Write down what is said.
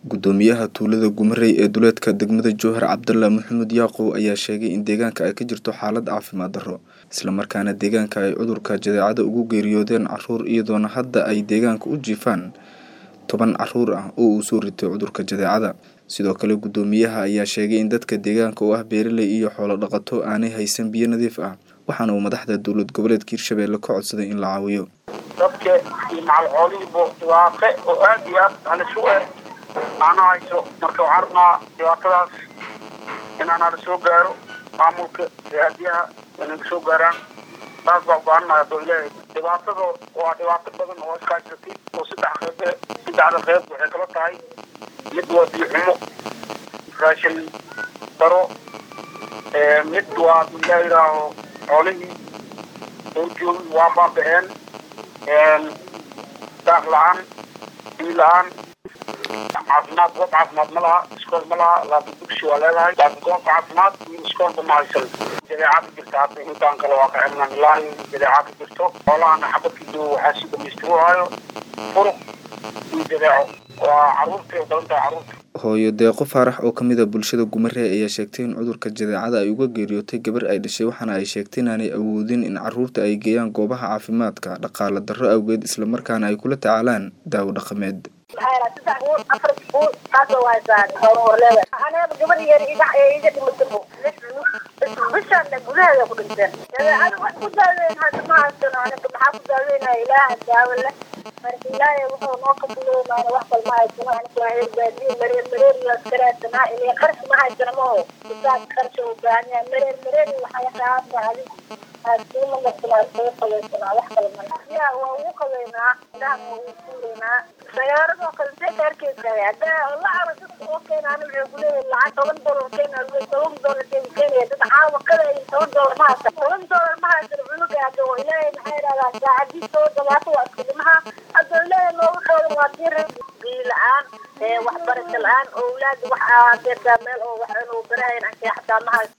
gudoomiyaha tuulada gumarey ee duleedka degmada jowhar cabdalla maxamed yaaqow ayaa sheegay in deegaanka ay ka jirto xaalad caafimaad darro islamarkaana deegaanka ay cudurka jadeecada ugu geeriyoodeen caruur iyadoona hadda ay deegaanka u jiifaan toban caruur ah oo uu soo ritay cudurka jadeecada sidoo kale gudoomiyaha ayaa sheegay in dadka deegaanka oo ah beeraley iyo xoolo dhaqato aanay haysan biyo nadiif ah waxaana uu madaxda dowlad goboleedka hirshabeelle ka codsaday in la caawiyo dadka iyo macal xoolihiiba dhibaate oo aad iyo aad halisu eh aana hayso marka waxaan rabnaa dhibaatadaas inaan hala soo gaaro maamulka raadiyaha inay soo gaaraan taas baa go-aanaya adoo ilaahay dhibaatada waa dhibaato badan oo iskaashatay oo saddex qeyb saddexda qeyb waxay kala tahay mid waa biyo xumo raashin daro mid waa ilaa yidhaaho xoolihii doorjoog waa baaba'een daaq la-aan biyo la-aan caafimaad goob caafimaad ma laha iskool ma laha laakiin dugsi waa leedahay laakiin goobka caafimaad iyo iskoolba ma haysan jadeeca ka jirta hadda intaan kale waa ka xirnaan ilaahi jadeeca ka jirto xoolahana xabadkiidu waxaa si dhamaystiruhayo furuq iyo jadeeco waa caruurtay u badan tahay caruurta hooyo deeqo faarax oo kamid a bulshada gumaree ayaa sheegtay in cudurka jadeecada ay uga geeriyootay gabar ay dhashay waxaana ay sheegtay inaanay awoodin in caruurta ay geeyaan goobaha caafimaadka dhaqaale darro awgeed islamarkaana ay kula tacaalaan daawo dhaqameed bishaana gudaheeda ku dhinteen jadeecada wax ku daaweyn hadda ma haysano aniga maxaa ku daaweynaya ilaaha daawo leh marka ilaahay wuxuu noo kabiloomaana wax kal ma haysano aniga waa reer baadiye mareer mareer iyo askaraadsanaa ilaa qarash ma haysano maho isaas qarash u baahan yahay mareer mareer waxay qaata adig haasiima marsanaa isaga qabaysanaa wax kale ma yaa waa ugu qabaynaa ilahan waa ugu suuraynaa sagaaradoo kale see kaarkeedka haddaa la caro dadka oo keenaana wuxuu kuleeyahay lacag toban dolar keena toban dolar keena keenaya dad caawa kadaya toban dolar ma haysan toban dolar ma haysan cunuga hadda oo ilaahay maxaa yidhahdaa saacadiis soo dhawaato waa iska dhimaha hadda ilaahay noogu xoolan waa dir biyo la-aan waxbarasho la-aan owlaad wax adeertaa meel oo wax inuu barahayn anke xataa ma haysan